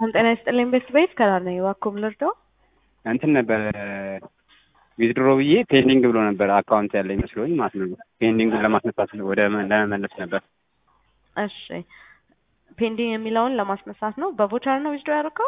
ጤና ይስጥልኝ ቤት ቤት ከላር ነኝ። እባክዎ ምን ልርዳው? እንትን ነበር ዊዝድሮ ብዬ ፔንዲንግ ብሎ ነበር አካውንት ያለ ይመስለኝ ማለት ነው። ፔንዲንጉን ለማስነሳት ወደ ለመመለስ ነበር። እሺ ፔንዲንግ የሚለውን ለማስነሳት ነው። በቮቸር ነው ዊዝድሮ ያደረገው?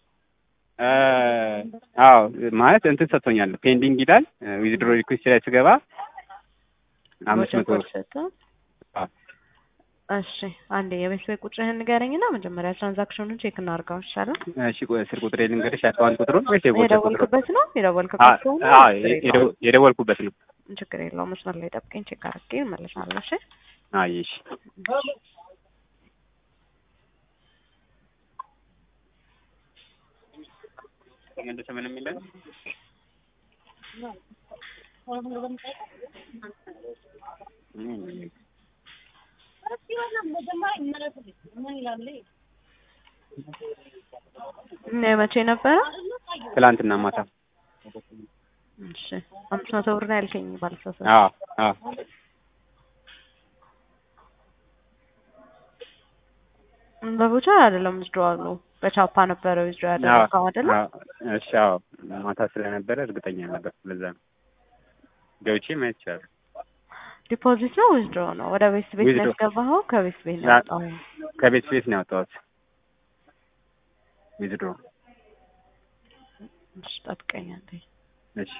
አዎ ማለት እንትን ሰጥቶኛል። ፔንዲንግ ይላል ዊዝድሮ ሪኩዌስት ላይ ስገባ አምስት መቶ ብር አዎ። እሺ አንዴ የቤት ቤት ቁጥርህን ንገረኝና መጀመሪያ ትራንዛክሽኑን ቼክ እናድርገው ይሻላል። እሺ ቆይ ስልክ ቁጥሬ ልንገርሽ፣ አካውንት ቁጥሩን ወይስ የቮቸር ቁጥሩን? የደወልክበት ነው የደወልክበት ከሆነ አዎ ችግር የለውም። የደወልኩበት ነው። ችግር የለውም። መስመር ላይ ጠብቀኝ፣ ቼክ አድርጌ እመለሳለሁ። እሺ አይ እሺ ተመለሰ ምንም የለም። እና መቼ ነበረ? ትላንትና ማታ። እሺ አምስት መቶ ብር ነው ያልከኝ ባለሳሳት። አዎ አዎ በቮቸር አይደለም ዊዝድሮዋል ነው በቻፓ ነበረ ዊዝድሮ ያደረገው አይደለ? አዎ እሺ አዎ ማታ ስለነበረ እርግጠኛ ነበር። ለዛ ነው ገብቼ ማየት ይቻላል። ዲፖዚት ነው ዊዝድሮ ነው? ወደ ቤት ቤት ነው ዊዝድሮ። ያስገባኸው? ከቤት ቤት ነው ና- ያወጣኸው? ከቤት ቤት ነው ያወጣሁት ዊዝድሮ። እሺ ጠብቀኝ አንዴ። እሺ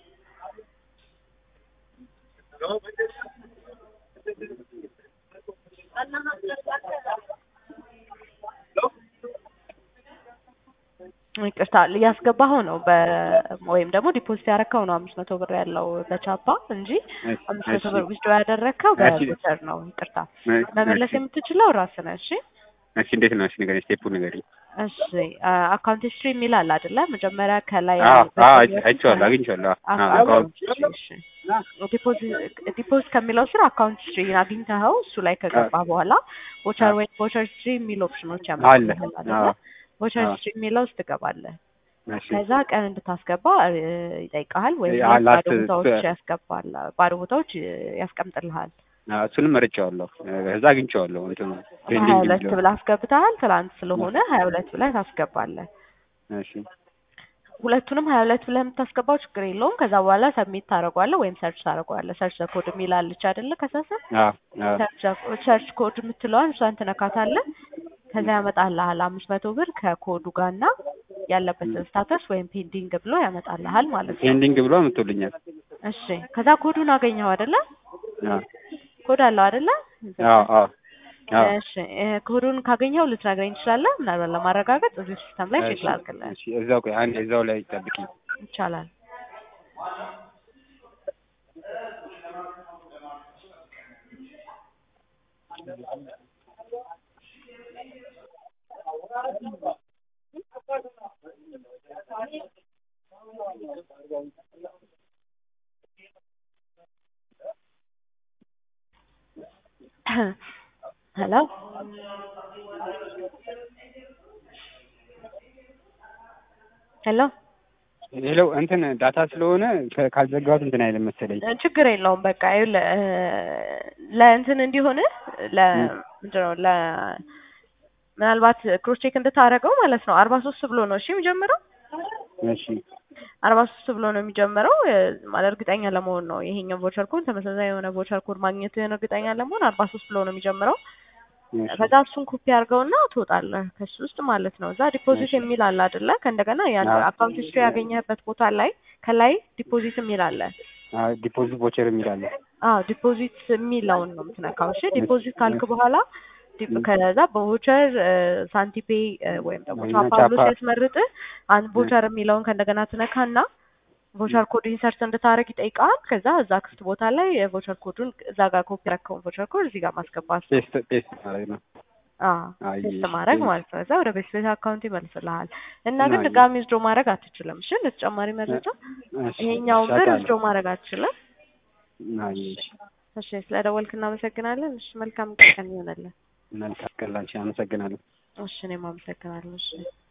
ይቅርታ ያስገባኸው ነው በ ወይም ደግሞ ዲፖዚት ያደረከው ነው አምስት መቶ ብር ያለው በቻፓ እንጂ እሺ አምስት መቶ እሺ ብር ዊዝድሮ ያደረከው እሺ። በቮቸር ነው። ይቅርታ መመለስ እሺ የምትችለው ራስህ ነህ። እሺ እሺ እንዴት ነው? እሺ ንገረኝ፣ ስቴፑ ንገረኝ። እሺ አካውንት ሂስትሪ የሚል አለ አይደለ? መጀመሪያ ከላይ አዎ ያለው አዎ በቀኝ አይቼዋለሁ፣ አግኝቼዋለሁ። አዎ አካውንት ዲፖዚት ዲፖዚት ከሚለው ስር አካውንት ሂስትሪ አግኝተኸው እሱ ላይ ከገባ በኋላ ቮቸር ወይ ቮቸር ሂስትሪ የሚል ኦፕሽኖች አለ። ያመጣልሃል አይደለ? አዎ ቮቸር አዎ። ሂስትሪ የሚለው ውስጥ ትገባለህ። እሺ ከዛ ቀን እንድታስገባ እ, ይጠይቀሃል ወይም ያ- ባዶ ላስት- ቦታዎች ያስገባል ባዶ ቦታዎች እ, ያስቀምጥልሃል። አዎ፣ እሱንም መርጬዋለሁ። ከዛ አግኝቼዋለሁ። እንትኑ ሀያ ፔንዲንግ ሁለት የሚለው ብለህ አስገብተሃል። ትላንት ስለሆነ ሀያ ሁለት ብለህ ታስገባለህ። እሺ ሁለቱንም ሀያ ሁለት ብለህ የምታስገባው ችግር የለውም። ከዛ በኋላ ሰብሚት ታደርገዋለህ ወይም ሰርች ታደርገዋለህ። ሰርች ኮድ የሚል አለች አይደለ? ከሰስር አዎ አዎ ሰርች ኮድ የምትለዋን እሷን ትነካታለህ። ከዛ ያመጣልሃል አምስት መቶ ብር ከኮዱ ጋር እና ያለበትን ስታተስ ወይም ፔንዲንግ ብሎ ያመጣልሃል ማለት ነው። ፔንዲንግ ብሎ አምጥቶልኛል። እሺ ከዛ ኮዱን አገኘው አይደለ? አዎ ኮድ አለው አይደለ? አዎ አዎ አዎ እሺ እ፣ ኮዱን ካገኘው ልትነግረኝ ትችላለህ? ምናልባት ለማረጋገጥ እዚህ ሲስተም ላይ ቼክ እሺ ላድርግልህ። እሺ እዛው ቆይ አንዴ እዛው ላይ ጠብቂ። ይቻላል። ሄሎ ሄሎ ሄሎ እንትን ዳታ ስለሆነ ከ- ካልዘጋሁት እንትን አይልም መሰለኝ። እ፣ ችግር የለውም። በቃ ይኸውልህ እ፣ ለእንትን እንዲሆን ለ ምንድን ነው ለ ምናልባት ክሮስ ቼክ እንድታደርገው ማለት ነው። አርባ ሶስት ብሎ ነው እሺ የሚጀምረው እሺ አርባ ሶስት ብሎ ነው የሚጀምረው እ፣ ማለት እርግጠኛ ለመሆን ነው ይሄኛው ቮቸር ኮድ ተመሳሳይ የሆነ ቮቸር ኮድ ማግኘትህን እርግጠኛ ለመሆን አርባ ሶስት ብሎ ነው የሚጀምረው። እሺ ከዛ እሱን ኮፒ አድርገውና ትወጣለህ ከሱ ውስጥ ማለት ነው። እዛ ዲፖዚት እሺ የሚል አለ አይደለ? ከእንደገና ያን አዎ አካውንት ሂስትሪ ያገኘህበት ቦታ ላይ ከላይ ዲፖዚት የሚል አለ። አዎ ዲፖዚት ቮቸር የሚል አለ። አዎ ዲፖዚት የሚለውን ነው የምትነካው። እሺ እሺ ዲፖዚት ካልክ እሺ በኋላ ዲ- እሺ ከዛ በቮቸር ሳንቲፔ ወይም ደግሞ እና ቻፓ ብሎ ቻፓ ሲያስመርጥህ አንድ እ ቮቸር የሚለውን ከእንደገና ትነካና ቮቸር ኮድ ኢንሰርት እንድታደርግ ይጠይቃል። ከዛ እዛ ክፍት ቦታ ላይ የቮቸር ኮዱን እዛ ጋር ኮፒ ያደረከውን ቮቸር ኮድ እዚህ ጋር ማስገባት ነው። ፔስት ፔስት ማለት ነው። አዎ አይ ቴስት እሺ ማድረግ እሺ ማለት ነው። እዛ ወደ ቤት ቤት አካውንት ይመልስልሃል እና ግን አይ ድጋሚ ዊዝድሮ ማድረግ አትችልም። እሺ ለተጨማሪ እ- መረጃ እሺ ይሄኛውን እሺ ብር አውቃለሁ። ዊዝድሮ ማድረግ አትችልም። አይ እሺ እሺ እሺ ስለደወልክ እናመሰግናለን። እሺ መልካም ቀን ይሆነልን። መልካም ቀን ላንቺ። አመሰግናለሁ። እሺ እኔም አመሰግናለሁ። እሺ